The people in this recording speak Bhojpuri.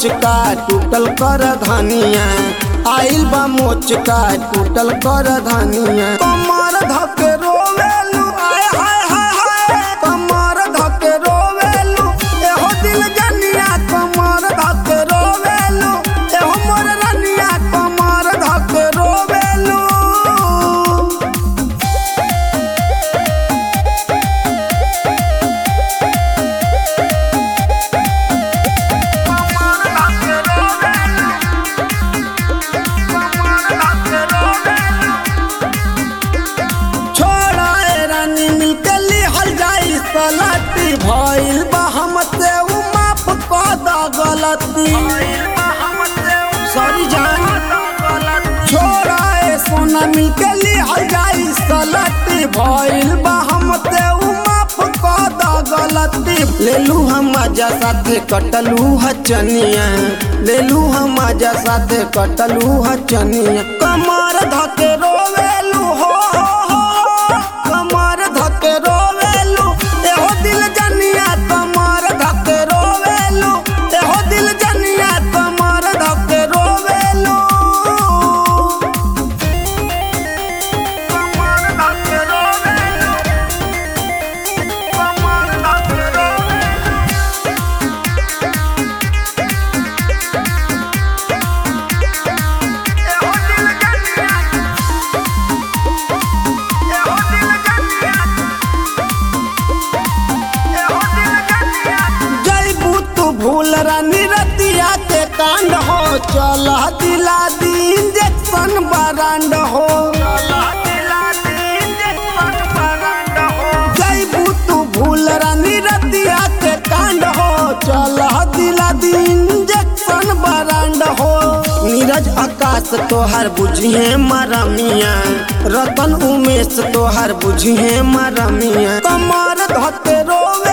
मोचका टूटल कर धनिया आइल बा मोचका टूटल कर धनिया कमर धके रोवेलू आय हाय हाय हाय कमर धके रोवेलू एहो दिल जनिया कमर धके रोवेलू एहो मोर रनिया कमर धके रोवेलू छोड़ा ए रानी मिलके लिहल जाई सलाटी भइल बा हमसे उ माफ क द गलती सॉरी जान छोड़ा ए सोना मिलके लिहल जाई सलाटी भइल बा हमसे उ माफ क द गलती लेलू हम मजा साथे कटलू हचनिया लेलू हम मजा साथे कटलू हचनिया कमर धके रोवेलू हो हो हो कमर धके रोवेलू एहो दिल जनिया कमर धके रोवेलू एहो दिल जनिया कमर धके रोवेलू कमर धके रोवेलू कमर धके रोवेलू एहो दिल जनिया एहो दिल जनिया जैबू तू भूल रानी रतिया के कांड हो चल दिला दी इंजेक्शन बरांड हो जैबू तू भूल रानी रतिया के कांड हो चल दिला दी इंजेक्शन बरांड हो नीरज आकाश तोहर बुझिए मरमिया रतन उमेश तोहर बुझिए मरमिया कमर धते रोवे